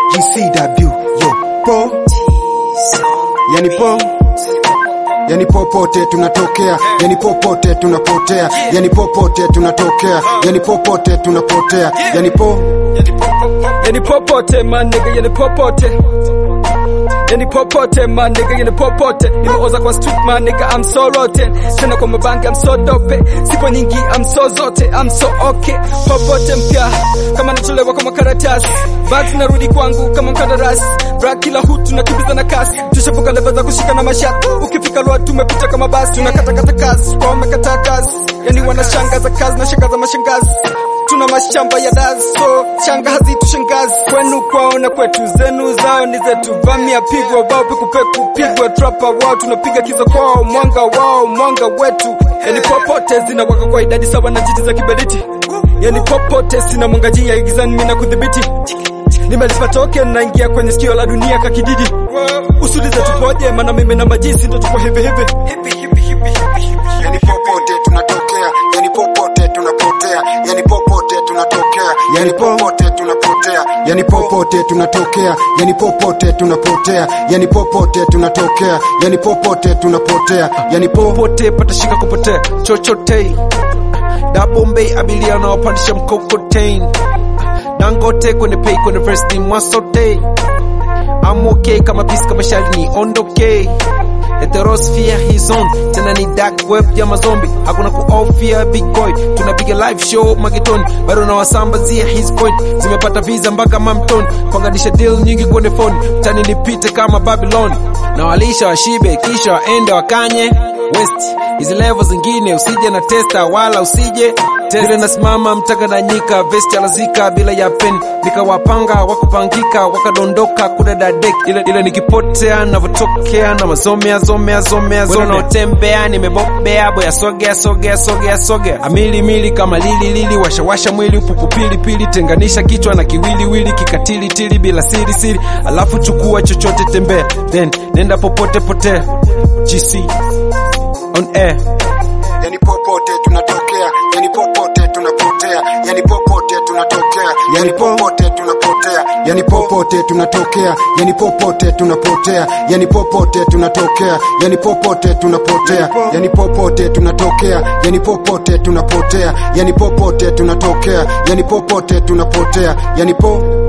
GCW yo po yani po yani popote tunatokea yani popote tunapotea yani popote tunatokea yani popote tunapotea yani po Yani popote my nigga, yani popote Yani popote my nigga, yani popote Nimeoza kwa street my nigga, I'm so rotten Tena kwa mabangi, I'm so dope Sipo nyingi, I'm so zote, I'm so okay Popote mpya, kama natolewa kwa makaratasi Bags narudi kwangu kama mkandarasi Bra kila hut tunakimbiza na kasi Tushavuka leva za kushika na mashati Ukifika lwa tumepita kama basi Tunakatakata kazi, kwa wamekataa kazi Yani wanashangaza kazi na shangaza mashangazi tuna mashamba ya dazi so changa hazitushangazi kwenu kwao na kwetu zenu zao ni zetu vamia pigwa wao pekupeku pigwa trapa wao tunapiga kiza kwao mwanga wao mwanga wetu yani popote zinawaka kwa idadi sawa na jiti za kiberiti yani popote sina mwanga jia igizani mina kudhibiti nimelipa token naingia kwenye sikio la dunia kakididi usulize tupoje maana mimi na majisi ndo tuko hivi hivi yani popote tunatokea yani popote tunapotea yani popote tunatokea yani popote tunapotea yani popote tunatokea yani popote tunapotea yani popote tunatokea yani popote tunapotea yani po popote patashika kupotea chochote dabombei abilia wanaopandisha mkokoteni dangote kwenye pei kwenye verse ni mwasote I'm okay kama pisi kama shali ni ondoke heterosphere his on tena ni dark web ya mazombi hakuna kuofia big boy tunapiga live show magetoni bado nawasambazia his point zimepata visa mpaka mamtoni kuanganisha deal nyingi kwenye phone tani nipite kama babylon na walisha washibe kisha waende wakanye west hizi level zingine usije na testa wala usije vile nasimama mtaganyika vesti alazika bila ya pen nikawapanga wakupangika wakadondoka kudadadek ile, ile nikipotea navyotokea na mazomea zomea zomea zomea naotembea nimebobea boya sogea sogea sogea sogea amili mili kama lili lili washa washa mwili upupu pili pili tenganisha kichwa na kiwiliwili kikatili tili bila siri siri alafu chukua chochote tembea then nenda popote potea GC on air yani popote tunatokea yani popote tunapotea yani popote tunatokea yani popote tunapotea yani popote tunatokea yani popote tunapotea yani popote tunatokea yani popote tunapotea yani popote tunatokea yani popote tunapotea yani popote tunatokea yani popote tunapotea yani po